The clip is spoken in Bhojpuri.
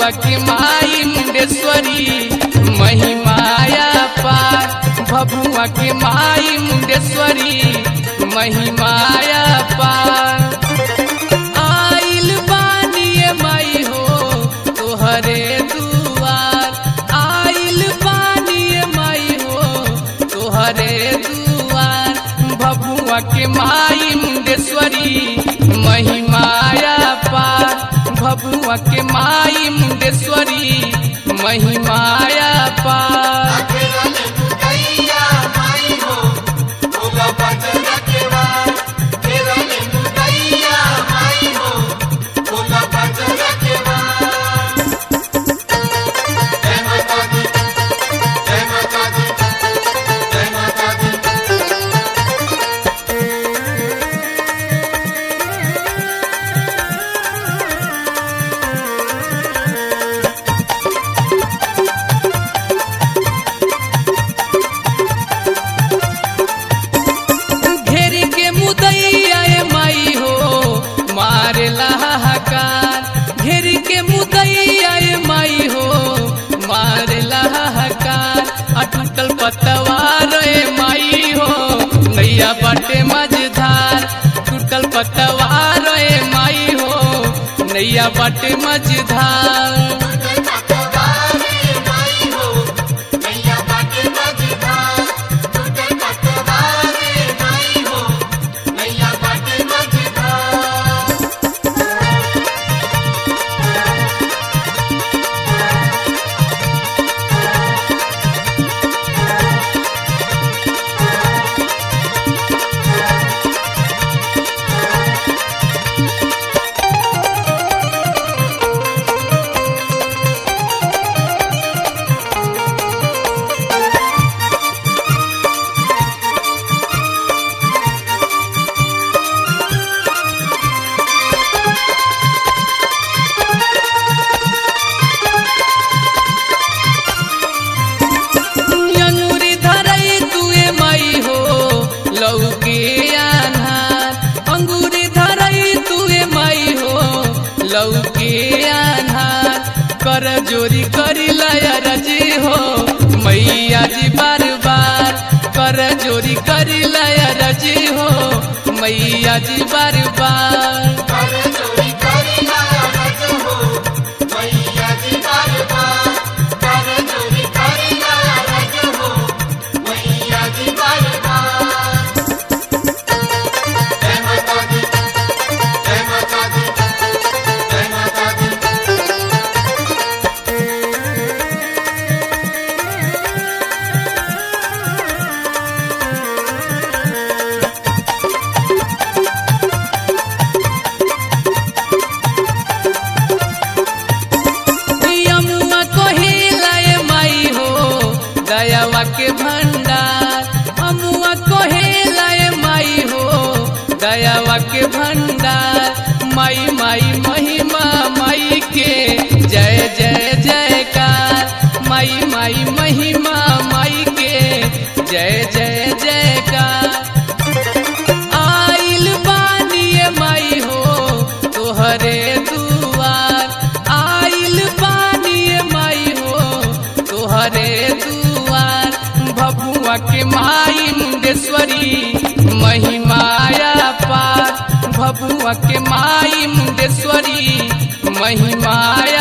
भभुआ के माई मुंडेश्वरी महिमाया पार भभुआ के माई मुंडेश्वरी महिमाया पार आइल बानिए माई हो तोहरे दुआर आइल बानिए माई हो तोहरे दुआर भभुआ के माई मुंडेश्वरी महिमाया पार भभुआ के माई मुंडेश्वरी महिमाया पार घेरी के मुदैया ए माई हो मारे हाहाकार घेरी के मुदैया ए माई हो मारे हाहाकार अटूटल पतवार ए माई हो नैया बाटे मझधार टूटल पतवार ए माई हो नैया बाटे मझधार अंगूरी धरई तुए मई हो लौके आन्हार अंगूरी धरई तुए मई हो लौके आन्हार कर जोरी करी लया रजी हो मैया जी बार बार कर जोरी करी लया रजी हो मैया जी बार बार यमुआ कोहिला ए माई हो दयावा के भंडार अमुआ कोहिला ए माई हो दयावा के भंडार माई माई महिमा माई के जय जय जयकार माई माई महिमा माई के जय जय जयकार आइल बानिए माई हो तोहरे दुआर आइल बानिए माई हो तोहरे दुआर भभुआ के माई मुंडेश्वरी महिमाया पार भभुआ के माई मुंडेश्वरी महिमाया